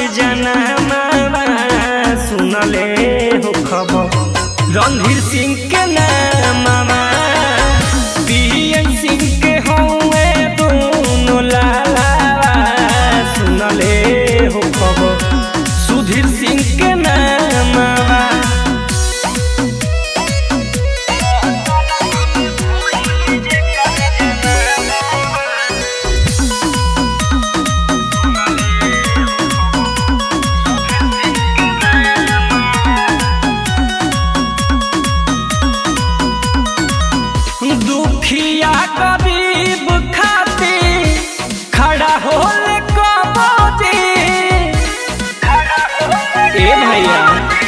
जनामा सुनले हो खबर रणधीर सिंह के नामा पीएम सिंह के हौवे दोनों लाला सुनले हो खबर सुधीर सिंह के नामा दुखिया गरीब खातिर खड़ा होले कबोदी ए भैया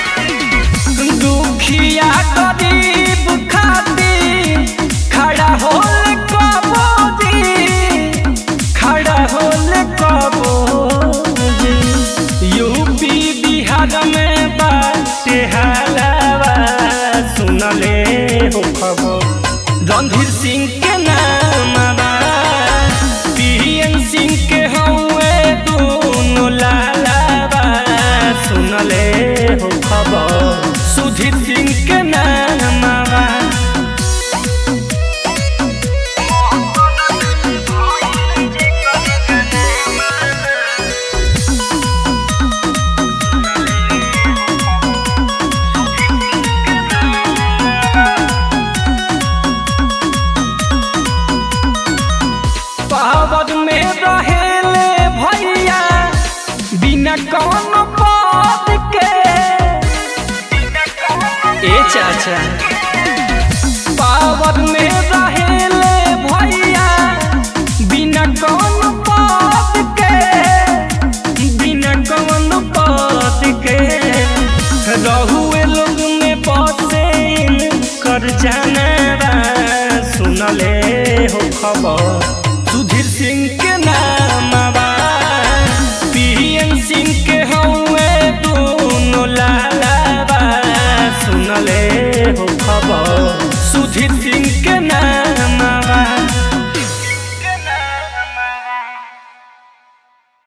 दुखिया गरीब खातिर खड़ा होले कबोदी खड़ा होले कबोदी यूपी बिहार में बाटे हालावा सुनले हो खबर रणधीर सिंह के नाम पीएम सिंह के हौवे दोनों लाला सुनले हो खबर सुधीर सिंह के नाम पावर में रहेले भैया बिना कौन बात के ए चाचा पावर में रहेले भैया बिना कौन बात के बिना कौन बात के रहुए लोग में बसे कर जाना सुनले हो खबर सुधीर सिंह के नाम पीएम सिंह के हौवे दोनों लाला सुनले हो खबर सुधीर सिंह